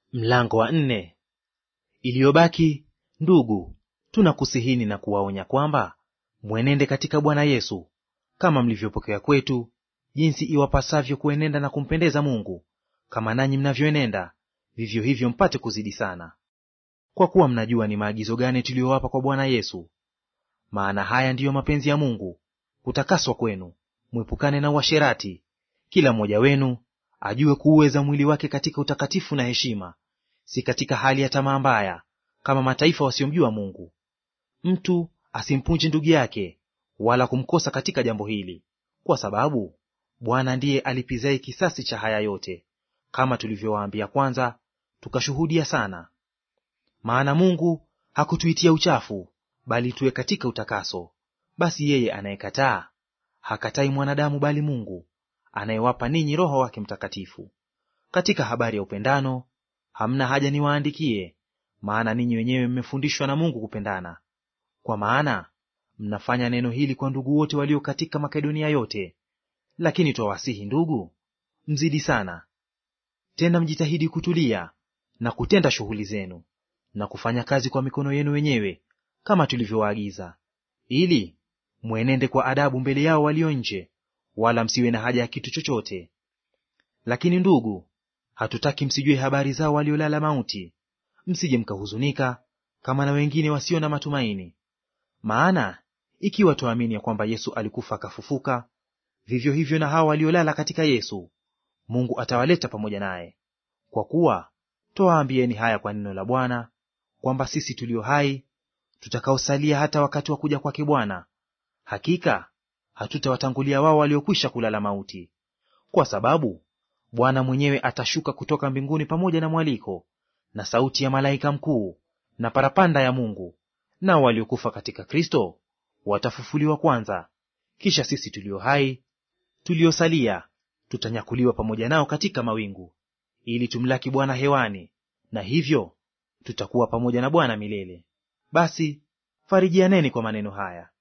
Mlango wa nne. Iliyobaki ndugu, tunakusihini na kuwaonya kwamba mwenende katika Bwana Yesu kama mlivyopokea kwetu, jinsi iwapasavyo kuenenda na kumpendeza Mungu, kama nanyi mnavyoenenda, vivyo hivyo mpate kuzidi sana. Kwa kuwa mnajua ni maagizo gani tuliyowapa kwa Bwana Yesu. Maana haya ndiyo mapenzi ya Mungu, kutakaswa kwenu, mwepukane na uasherati, kila mmoja wenu ajue kuuweza mwili wake katika utakatifu na heshima, si katika hali ya tamaa mbaya, kama mataifa wasiomjua Mungu. Mtu asimpunje ndugu yake, wala kumkosa katika jambo hili, kwa sababu Bwana ndiye alipizaye kisasi cha haya yote, kama tulivyowaambia kwanza, tukashuhudia sana. Maana Mungu hakutuitia uchafu, bali tuwe katika utakaso. Basi yeye anayekataa hakatai mwanadamu, bali Mungu anayewapa ninyi Roho wake Mtakatifu. Katika habari ya upendano hamna haja niwaandikie, maana ninyi wenyewe mmefundishwa na Mungu kupendana. Kwa maana mnafanya neno hili kwa ndugu wote walio katika Makedonia yote. Lakini twawasihi ndugu, mzidi sana tena, mjitahidi kutulia na kutenda shughuli zenu na kufanya kazi kwa mikono yenu wenyewe, kama tulivyowaagiza, ili mwenende kwa adabu mbele yao walio nje, wala msiwe na haja ya kitu chochote. Lakini ndugu, hatutaki msijue habari zao waliolala mauti, msije mkahuzunika kama na wengine wasio na matumaini. Maana ikiwa twaamini ya kwamba Yesu alikufa akafufuka, vivyo hivyo na hao waliolala katika Yesu Mungu atawaleta pamoja naye. Kwa kuwa twawaambieni haya kwa neno la Bwana, kwamba sisi tulio hai tutakaosalia hata wakati wa kuja kwake Bwana, hakika hatutawatangulia wao waliokwisha kulala mauti. Kwa sababu Bwana mwenyewe atashuka kutoka mbinguni pamoja na mwaliko na sauti ya malaika mkuu na parapanda ya Mungu, nao waliokufa katika Kristo watafufuliwa kwanza. Kisha sisi tulio hai tuliosalia tutanyakuliwa pamoja nao katika mawingu, ili tumlaki Bwana hewani, na hivyo tutakuwa pamoja na Bwana milele. Basi farijianeni kwa maneno haya.